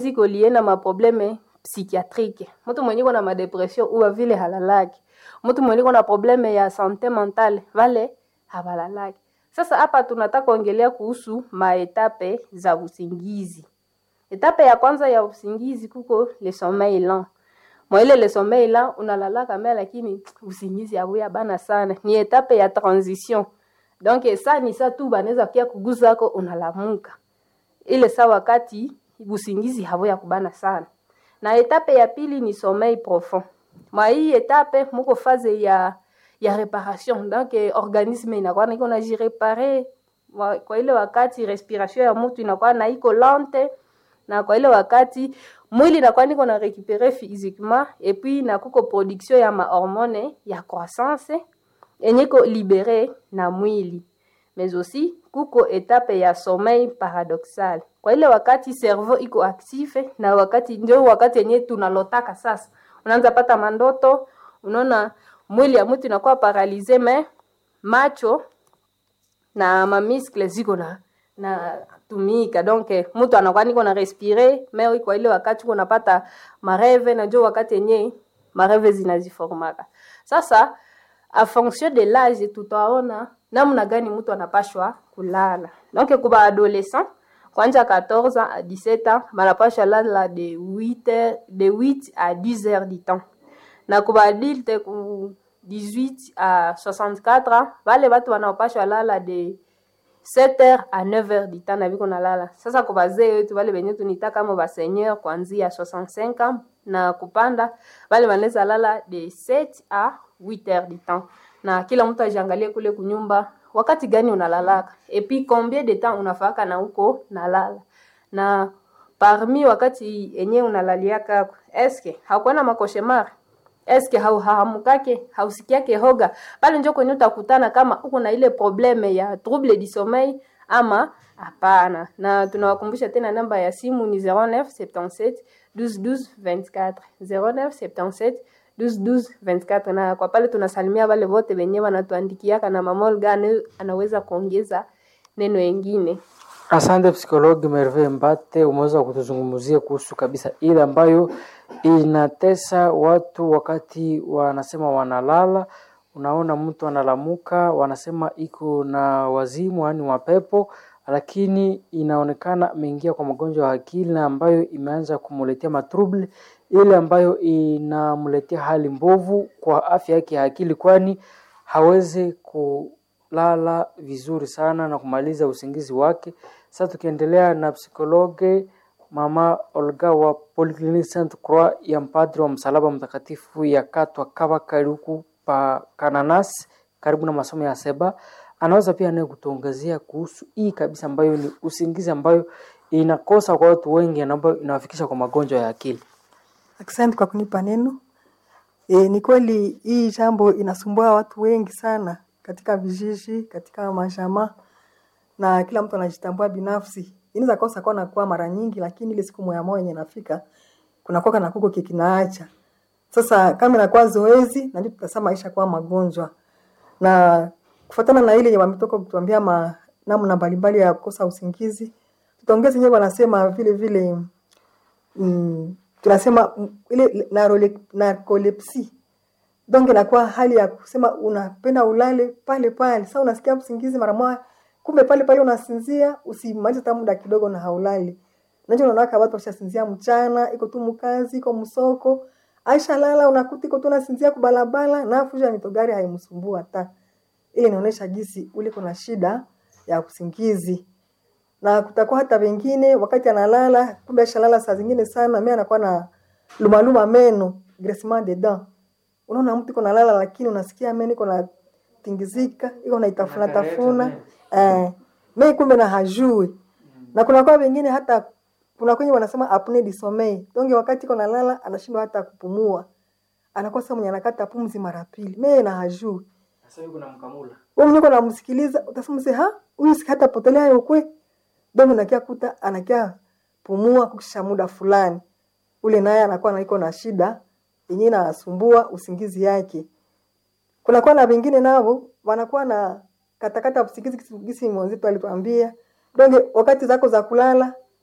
ziko lie na maprobleme psychiatrique mtu mwenye iko na madepression uwa vile halalaki mtu mwenye iko na probleme ya sante mentale vale habalalaki sasa hapa tunataka kuongelea kuhusu maetape za usingizi etape ya kwanza ya usingizi kuko le sommeil lent mwaile le sommeil lent unalalaka me lakini usingizi abuya bana sana ni etape ya transition donc sa ni sa tu banaweza kia kuguzako unalamuka ile saa wakati usingizi habuya kubana sana na etape ya pili ni sommeil profond mwa hii etape muko faze ya ya reparation donc eh, organisme inakuwa na iko najirepare Wa- kwa ile wakati respiration ya mtu inakuwa na iko lente na kwa ile wakati mwili inakuwa niko na récupérer physiquement et puis na kuko production ya mahormone ya croissance enye iko libere na mwili mais aussi kuko etape ya sommeil paradoxal kwa ile wakati cerveau iko active na wakati ndio wakati yenye tunalotaka sasa unaanza pata mandoto unaona mwili ya mtu inakuwa paralize me macho na mamiskle ziko na na tumika donc eh, mtu anakuwa niko na respire me kwa ile wakati uko napata mareve najua wakati yenye mareve zinaziformaka sasa a fonction de l'âge tutaona namna gani mtu anapashwa kulala donc kuba adolescent kwanja 14 ans à 17 ans banapasha lala de 8 heures, de 8 à 10 heures du temps na kuba adulte ku 18 à 64 ans vale batu wanaopashwa lala de 7 heures à 9 heures du temps na biko nalala sasa kwa bazee wetu wale benye tunita kama baseigneur kuanzia 65 ans na kupanda wale wanaweza lala de 7 à 8 heures du temps na kila mtu ajiangalie kule kunyumba wakati gani unalalaka et puis combien de temps unafaka na huko nalala na parmi wakati enye unalaliaka eske hakuwa na makoshemar eske hauhahamukake hausikiake hoga pale njo kwenye utakutana kama uko na ile probleme ya trouble du sommeil ama hapana na tunawakumbusha tena namba ya simu ni 0977 12 12 24 0977 12 24 na kwa pale tunasalimia wale wote wenye wanatuandikiaka na mamol gani anaweza kuongeza neno engine Asante psikologi Merve Mbate, umeweza kutuzungumzia kuhusu kabisa ile ambayo inatesa watu wakati wanasema wanalala. Unaona mtu analamuka, wanasema iko na wazimu, yaani mapepo, lakini inaonekana ameingia kwa magonjwa ya akili na ambayo imeanza kumletea matrouble ile ambayo inamletea hali mbovu kwa afya yake ya akili, kwani hawezi kulala vizuri sana na kumaliza usingizi wake. Sasa tukiendelea na psikologe mama Olga wa Polyclinic Sainte Croix ya mpadri wa msalaba mtakatifu ya Katwa Kaba Kariku pa Kananas karibu na masomo ya Seba, anaweza pia naye kutuongezea kuhusu hii kabisa ambayo ni usingizi ambayo inakosa kwa watu wengi na ambayo inawafikisha kwa magonjwa ya akili. Asante kwa kunipa neno. E, ni kweli hii jambo inasumbua watu wengi sana katika vijiji, katika mashamba na kila mtu anajitambua binafsi. Inaweza kosa kwa nakuwa mara nyingi, lakini ile siku moya moja yenye nafika kuna kwa na kuko kikinaacha. Sasa kama inakuwa zoezi na ndio tutasema maisha kwa magonjwa. Na kufuatana na ile yenye wametoka kutuambia ma namna mbalimbali ya kukosa usingizi, tutaongeza yenyewe wanasema vile vile mm, tunasema mm, ile narole- narcolepsy donc inakuwa hali ya kusema unapenda ulale pale pale sasa unasikia usingizi mara moja kumbe pale pale unasinzia usimalize hata muda kidogo na haulali nacho unaona watu washasinzia mchana iko tu mkazi iko msoko aisha lala unakuta iko tu nasinzia kubalabala na fuja mitogari haimsumbua hata ile inaonyesha jinsi ule kuna shida ya usingizi na kutakuwa hata wengine wakati analala kumbe ashalala saa zingine sana mimi anakuwa na lumaluma meno graissement de dents unaona mtu iko nalala lakini unasikia meno iko na tingizika iko na itafuna tafuna eh mimi kumbe na hajui na kuna kwa wengine hata kuna kwenye wanasema apnea du sommeil donc wakati iko nalala anashindwa hata kupumua anakuwa sasa mwenye anakata pumzi mara pili mimi na hajui Sasa yuko na mkamula. wewe mwenyewe unamsikiliza utasema mse ha huyu si hata potelea yokwe ndio unakia kuta anakia pumua kukisha muda fulani ule naye anakuwa naiko na shida yenyewe inasumbua usingizi yake kuna kwa na wengine nao wanakuwa na katakata usingizi kisi- kisi mwenzetu alituambia donge wakati zako za kulala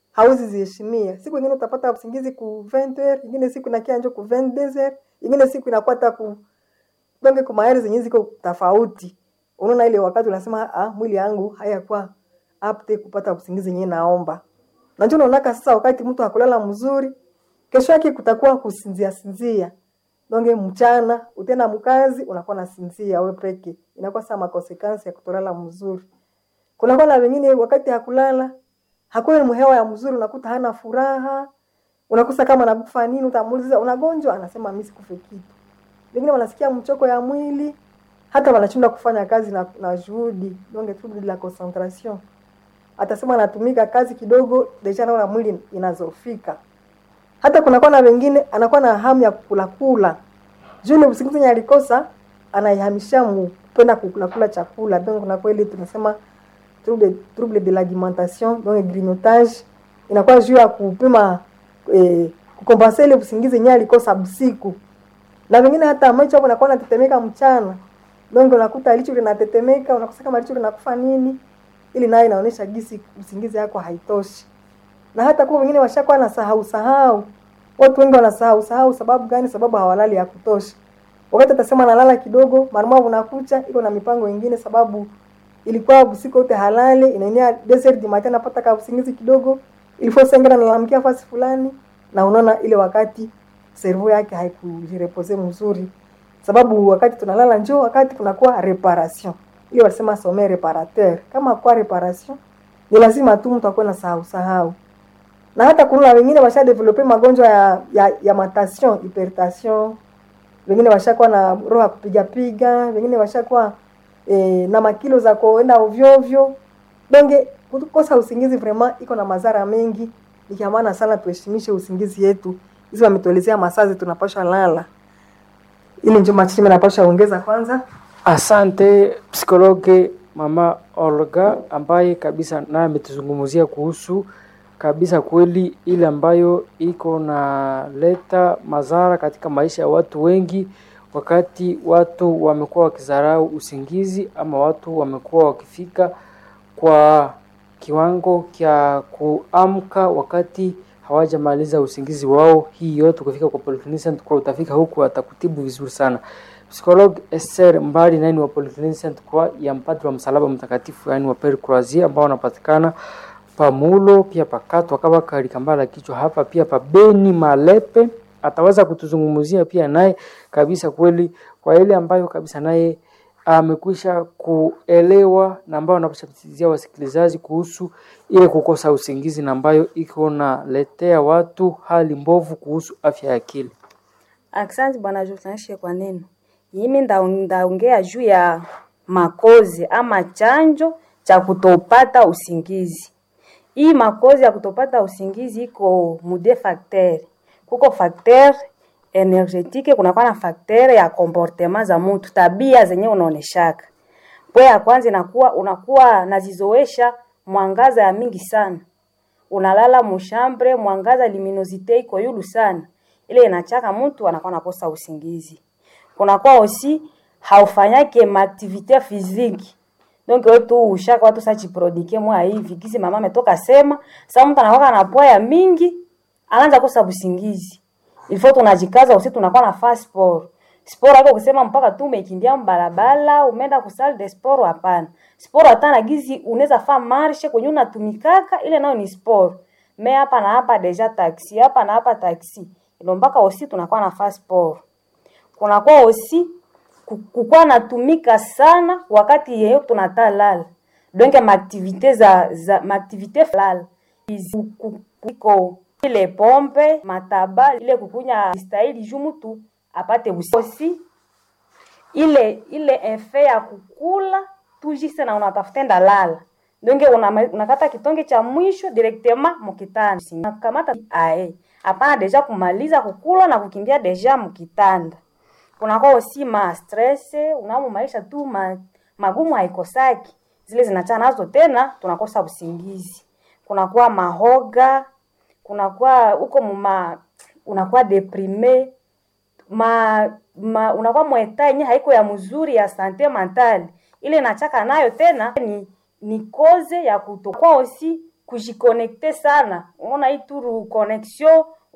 hauzi ziheshimia. Siku ingine utapata usingizi ku 20h, ingine siku inakia njo ku 22h, ingine siku inakuwa hata ku donge kwa maeri zenye ziko tofauti. Unaona ile wakati unasema ah, mwili yangu hayakuwa apte kupata usingizi yenyewe naomba. Na ndio unaonaka sasa wakati mtu hakulala mzuri, kesho yake kutakuwa kusinzia sinzia. Donge mchana utenda mkazi unakuwa na sinzia wewe peke. Inakuwa sama consequence ya kutolala mzuri. Kuna kwa na wengine wakati hakulala hakuna mhewa ya mzuri, unakuta hana furaha, unakusa kama anakufa nini, utamuuliza unagonjwa, anasema mimi sikufe kitu. Wengine wanasikia mchoko ya mwili, hata wanashindwa kufanya kazi na, na juhudi, donc trouble de la concentration. Atasema anatumika kazi kidogo, deja naona mwili inazofika. Hata kuna kwa na wengine anakuwa na hamu ya kukula kula. Jule usingizi yenye alikosa anaihamisha kupenda kukula kula chakula. Donc kuna kweli tunasema trouble, trouble de l'alimentation donc grignotage inakuwa juu ya kupima eh, kukompensa ile usingizi yenyewe alikosa usiku na wengine hata macho hapo nakuwa natetemeka mchana donc unakuta licho linatetemeka unakosa kama licho linakufa nini ili nayo inaonyesha gisi usingizi yako haitoshi na hata kwa wengine washakuwa na sahau sahau watu wengi wanasahau sahau sababu gani sababu hawalali ya kutosha wakati atasema nalala kidogo marumau unakucha iko na mipango ingine sababu ilikuwa usiku wote halali inaenea desert matin napata ka usingizi kidogo ilifo sengera nalamkia fasi fulani na unaona ile wakati servo yake haikujirepose mzuri sababu wakati tunalala njoo wakati kunakuwa reparation ile wanasema sommeil reparateur kama kwa reparation ni lazima tu mtu akuwe na sahau sahau na hata kuna wengine washa develope magonjwa ya, ya, ya matation hypertension wengine washakuwa na roho ya kupiga piga wengine washakuwa e, na makilo za kuenda ovyo ovyo donge kukosa usingizi vraiment iko na madhara mengi ni maana sana tuheshimishe usingizi yetu hizi wametuelezea masazi tunapasha lala ili ndio machimi napasha ongeza kwanza Asante psikologe mama Olga ambaye kabisa naye ametuzungumzia kuhusu kabisa kweli ile ambayo iko na leta madhara katika maisha ya watu wengi, wakati watu wamekuwa wakizarau usingizi ama watu wamekuwa wakifika kwa kiwango cha kuamka wakati hawajamaliza usingizi wao. Hii yote kufika kwa polyclinic kwa utafika huku atakutibu vizuri sana. Psikolog Esther Mbali nani wa Polyclinic kwa ya mpadri wa msalaba mtakatifu yani wa Pere Croisier ambao wanapatikana pamulo pia pakato akaba kalikambala kichwa hapa pia pabeni malepe ataweza kutuzungumzia pia naye kabisa kweli kwa ile ambayo kabisa naye amekwisha kuelewa na ambayo anapashatizia wasikilizaji kuhusu ile kukosa usingizi na ambayo iko naletea watu hali mbovu kuhusu afya ya akili. Asante bwana journalist kwa neno. Mimi ndaongea juu ya makozi ama chanjo cha kutopata usingizi. Hii makozi ya kutopata usingizi iko mude facteur. Kuko facteur energetike, kunakuwa na facteur ya comportement za mtu, tabia zenye unaoneshaka. Kwa ya kwanza inakuwa unakuwa nazizoesha mwangaza ya mingi sana. Unalala mushambre, mwangaza luminosite iko yulu sana. Ile inachaka mtu anakuwa nakosa usingizi. Kunakuwa aussi haufanyake maaktivite physique donc wewe tu ushaka watu sachi prodike mwa hivi kisi mama ametoka sema sasa mtu anakuwa na poa ya mingi anaanza kosa usingizi ilifo tunajikaza usi tunakuwa na fast sport sport hapo kusema mpaka tu umekimbia mbalabala umeenda ku salle de sport hapana sport hata na gizi unaweza fa marche kwenye unatumikaka ile nayo ni sport me hapa na hapa deja taxi hapa na hapa taxi ilo mpaka usi tunakuwa na fast sport kunakuwa usi kukuwa natumika sana wakati yeyo tunatalala donc maaktivite za, za maaktivite lala iko ile pompe mataba ile kukunya stahili juu mtu apate usi ile ile efe ya kukula tujise na unatafuta ndalala donc unakata una kitonge cha mwisho directement mukitanda nakamata ae hapana deja kumaliza kukula na kukimbia deja mukitanda kunakuwa osi ma stress unamo maisha tu ma, magumu haikosaki zile zinachana nazo tena tunakosa usingizi kunakuwa mahoga kunakuwa huko muma unakuwa deprime ma, ma unakuwa mweta yenye haiko ya mzuri ya sante mentale ile nachaka nayo tena ni ni koze ya kutokuwa osi kujikonekte sana unaona hii turu connexion